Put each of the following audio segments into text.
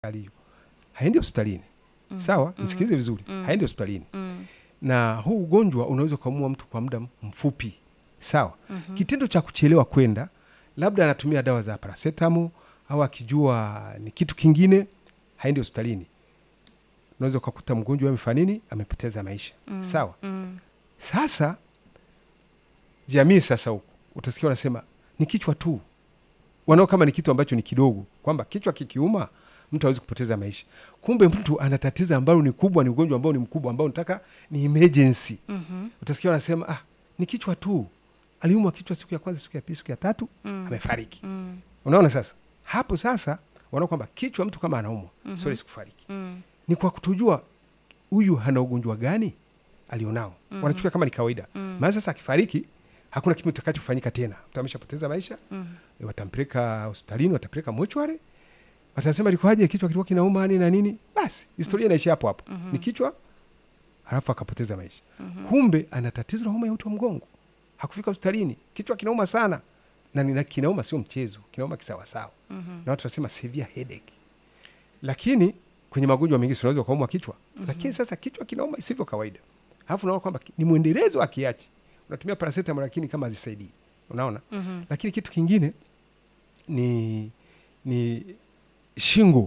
aliyo haendi hospitalini Mm. sawa Mhm. nisikize vizuri Mm. haendi hospitalini Mm. na huu ugonjwa unaweza ukaumua mtu kwa muda mfupi sawa Mhm. kitendo cha kuchelewa kwenda labda anatumia dawa za parasetamo au akijua ni kitu kingine haendi hospitalini unaweza ukakuta mgonjwa amefanya nini amepoteza maisha Mm. sawa Mm. sasa jamii sasa huku utasikia wanasema ni kichwa tu wanao kama ni kitu ambacho ni kidogo kwamba kichwa kikiuma mtu hawezi kupoteza maisha kumbe mtu ana tatizo ambalo ni kubwa ni ugonjwa ambao ni mkubwa ambao nataka ni emergency Mhm. utasikia wanasema ah, ni kichwa tu aliumwa kichwa siku ya kwanza siku ya pili siku ya tatu Mm. amefariki Mm. unaona sasa hapo sasa wanaona kwamba kichwa mtu kama anaumwa Mhm. mm sikufariki Mm. ni kwa kutujua huyu hana ugonjwa gani alionao Mhm. wanachukua kama ni kawaida Mm. maana sasa akifariki hakuna kitu kitakachofanyika tena mtu ameshapoteza maisha Mm. e, watampeleka hospitalini watampeleka mochware watasema ilikuwaje kichwa kilikuwa kinauma nini na nini basi historia inaishia hapo hapo Mhm. ni kichwa halafu akapoteza maisha Mhm. kumbe ana tatizo la homa ya uti wa mgongo hakufika hospitalini kichwa kinauma sana na nina kinauma sio mchezo kinauma kisawasawa Mhm. na watu wanasema severe headache lakini kwenye magonjwa mengine si unaweza ukaumwa kichwa lakini sasa kichwa kinauma isivyo kawaida alafu unaona kwamba ki- ni mwendelezo wa kiachi unatumia paracetamol lakini kama hazisaidii unaona Mhm. lakini kitu kingine ni ni shingo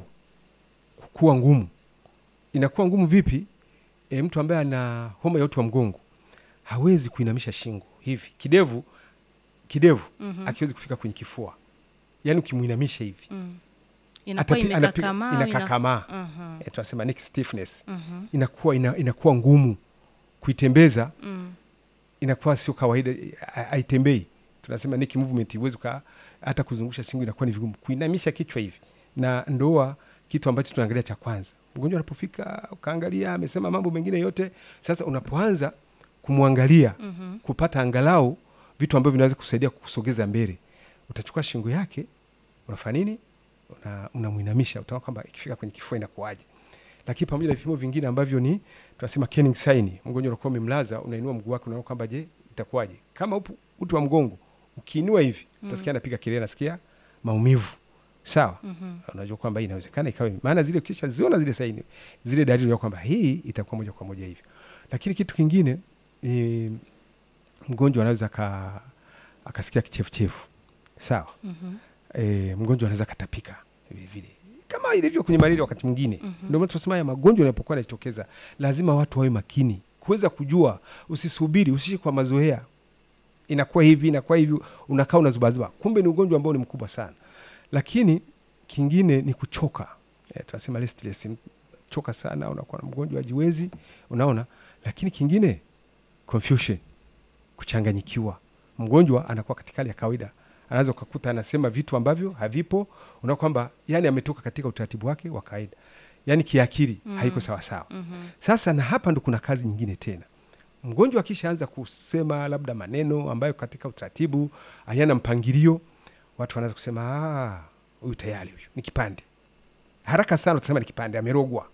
kuwa ngumu inakuwa ngumu vipi e, mtu ambaye ana homa ya uti wa mgongo hawezi kuinamisha shingo hivi kidevu kidevu Mhm. akiwezi kufika kwenye kifua yaani ukimwinamisha hivi Mm. inakuwa atapi- anapiga- imekakamaa au ina- inakakamaa Mhm. e, tunasema neck stiffness Mhm. inakuwa ina, inakuwa ngumu kuitembeza Mm. inakuwa sio kawaida ha- haitembei tunasema neck movement huwezi uka hata kuzungusha shingo inakuwa ni vigumu kuinamisha kichwa hivi na ndoa kitu ambacho tunaangalia cha kwanza mgonjwa anapofika ukaangalia amesema mambo mengine yote sasa unapoanza kumwangalia Mhm. kupata angalau vitu ambavyo vinaweza kusaidia kusogeza mbele utachukua shingo yake unafanya nini una, unamwinamisha utaona kwamba ikifika kwenye kifua inakuwaje lakini pamoja na vipimo vingine ambavyo ni tunasema Kenning sign mgonjwa unakuwa umemlaza unainua mguu wake unaona kwamba je itakuwaje kama upo uti wa mgongo ukiinua hivi utasikia anapiga kelele nasikia maumivu sawa Mhm. unajua kwamba hii inawezekana ikawa hivi. maana zile ukisha ziona zile saini zile dalili ya kwamba hii itakuwa moja kwa moja hivyo lakini kitu kingine e, mgonjwa anaweza aka, akasikia kichefuchefu sawa Mhm. e, mgonjwa anaweza katapika vile vile kama ilivyo kwenye malaria wakati mwingine Mhm. ndio maana tunasema haya magonjwa yanapokuwa yanajitokeza lazima watu wawe makini kuweza kujua usisubiri usishi kwa mazoea inakuwa hivi inakuwa hivi unakaa unazubazuba kumbe ni ugonjwa ambao ni mkubwa sana lakini kingine ni kuchoka e, tunasema restless choka sana unakuwa na mgonjwa ajiwezi unaona lakini kingine confusion kuchanganyikiwa mgonjwa anakuwa katika hali ya kawaida anaweza ukakuta anasema vitu ambavyo havipo unaona kwamba yani ametoka katika utaratibu wake wa kawaida yani kiakili Mm. haiko sawasawa Mhm. sasa na hapa ndo kuna kazi nyingine tena mgonjwa akishaanza kusema labda maneno ambayo katika utaratibu hayana mpangilio watu wanaanza kusema "Ah, huyu tayari huyu ni kipande haraka sana utasema ni kipande amerogwa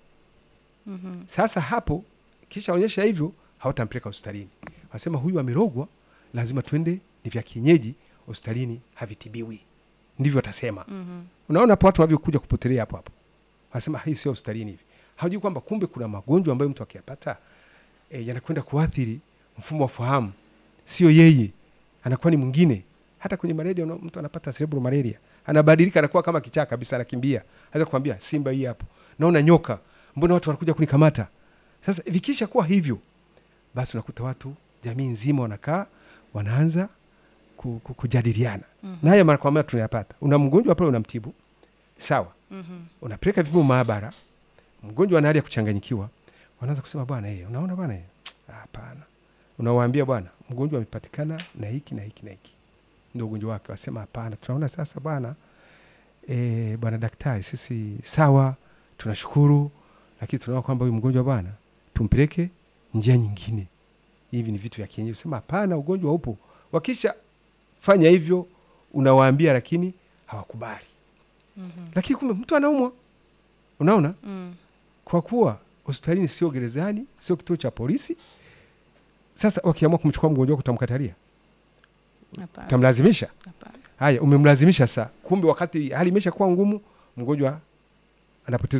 Mhm. sasa hapo kisha onyesha hivyo hawatampeleka hospitalini wanasema huyu amerogwa lazima twende ni vya kienyeji hospitalini havitibiwi ndivyo watasema Mhm. unaona hapo watu wanavyokuja kupotelea hapo hapo wanasema hii sio hospitalini hivi hawajui kwamba kumbe kuna magonjwa ambayo mtu akiyapata e, yanakwenda kuathiri mfumo wa fahamu sio yeye anakuwa ni mwingine hata kwenye malaria una- mtu anapata cerebral malaria anabadilika anakuwa kama kichaa kabisa anakimbia aweza kukwambia simba hii hapo naona nyoka mbona watu wanakuja kunikamata sasa vikisha kuwa hivyo basi unakuta watu jamii nzima wanakaa wanaanza ku, ku, kujadiliana Mhm. na haya mara kwa mara tunayapata una mgonjwa pale unamtibu sawa Mhm. unapeleka vipimo maabara mgonjwa ana hali ya kuchanganyikiwa wanaanza kusema bwana eh, unaona bwana eh, hapana unawaambia bwana mgonjwa amepatikana na hiki na hiki na hiki ndio ugonjwa wake wasema hapana tunaona sasa bwana e, bwana daktari sisi sawa tunashukuru lakini tunaona kwamba huyu mgonjwa bwana tumpeleke njia nyingine hivi ni vitu vya kienyeji sema hapana ugonjwa upo wakisha fanya hivyo unawaambia lakini hawakubali Mhm. lakini kumbe mtu anaumwa unaona Mm. kwa kuwa hospitalini sio gerezani sio kituo cha polisi sasa wakiamua kumchukua mgonjwa wako utamkatalia Hapana. utamlazimisha Hapana. haya umemlazimisha saa kumbe wakati hali imesha kuwa ngumu mgonjwa anapoteza